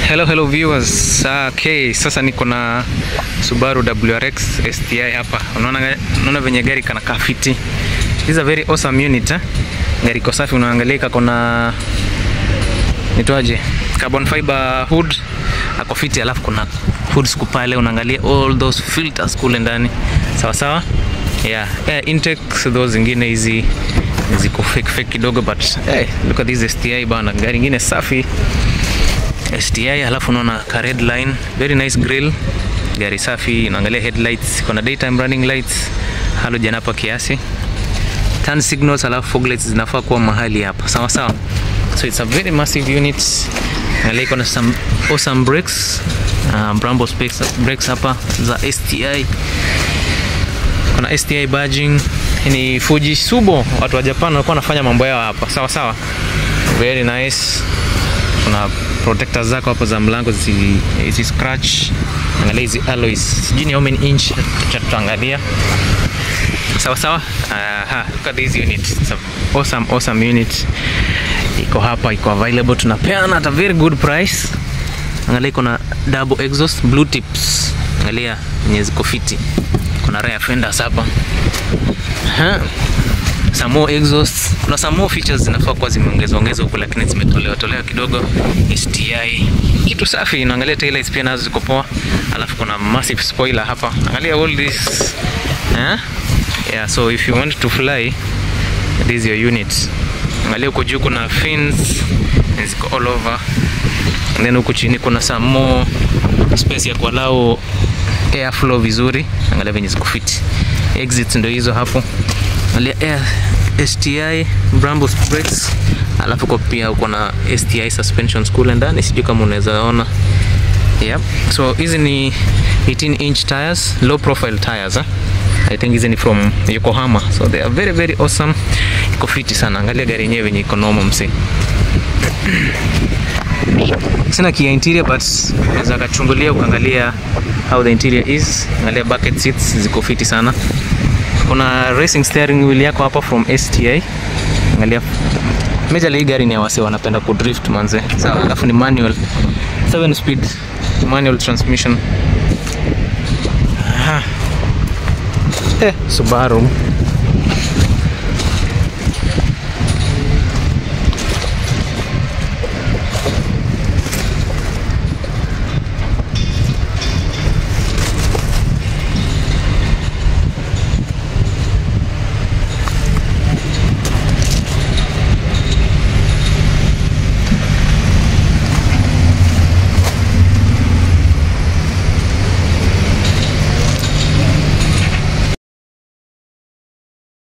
Hello, hello viewers. Okay, sasa niko na Subaru WRX STI hapa. Unaona unaona venye gari kana kafiti. This is a very awesome unit. Eh? Gari iko safi, unaangalia kako na nitwaje? Carbon fiber hood ako fiti, alafu kuna hood scoop pale, unaangalia all those filters kule ndani. Sawa sawa? Yeah, air intake those zingine hizi ziko fake fake kidogo but hey, look at this STI bana, gari ingine safi. STI halafu unaona ka red line, very nice grill, gari safi. Unaangalia headlights, kuna daytime running lights, halogen hapa kiasi, turn signals, halafu fog lights zinafaa kuwa mahali hapa, sawa sawa. So it's a very massive unit. Angalia iko na some awesome brakes, uh, Brembo specs brakes hapa za STI. Kuna STI badging, ni Fuji Subo, watu wa Japan walikuwa wanafanya mambo yao hapa, sawa sawa, very nice kuna protectors zako hapo za mlango zi, zi scratch. Angalia hizi alloys, sijui ni how many inch, cha tutaangalia sawa sawa. Aha, look at this unit, it's a awesome awesome unit. Iko hapa, iko available, tunapeana at a very good price. Angalia iko na double exhaust blue tips, angalia yenye ziko fiti. Kuna rear fenders hapa ha some more exhaust. Kuna some more features zinafaa kuwa zimeongezwa ongezwa huku, lakini zimetolewa tolewa kidogo. STI kitu safi. Inaangalia taillights pia nazo ziko poa, alafu kuna massive spoiler hapa. Angalia all this eh? Yeah, so if you want to fly this is your unit. Angalia huko juu kuna fins ziko all over, and then huku chini kuna some more space ya kuallow airflow vizuri. Angalia venye ziko fit. Exits ndio hizo hapo Angalia air STI Brembo brakes, alafu kwa pia uko na STI suspensions kule ndani, sijui kama unaweza ona. Yep. So hizi ni 18 inch tires, low profile tires eh? I think hizi ni from Yokohama. So they are very very awesome. Iko fiti sana. Angalia gari yenyewe yenye iko normal msi. Sina kia interior but unaweza kachungulia ukaangalia how the interior is. Angalia bucket seats ziko fiti sana kuna racing steering wheel yako hapa from STI. Angalia majorly hii gari ni ya wase wanapenda kudrift manze. Sawa, alafu ni manual 7 speed manual transmission. Aha. Eh, Subaru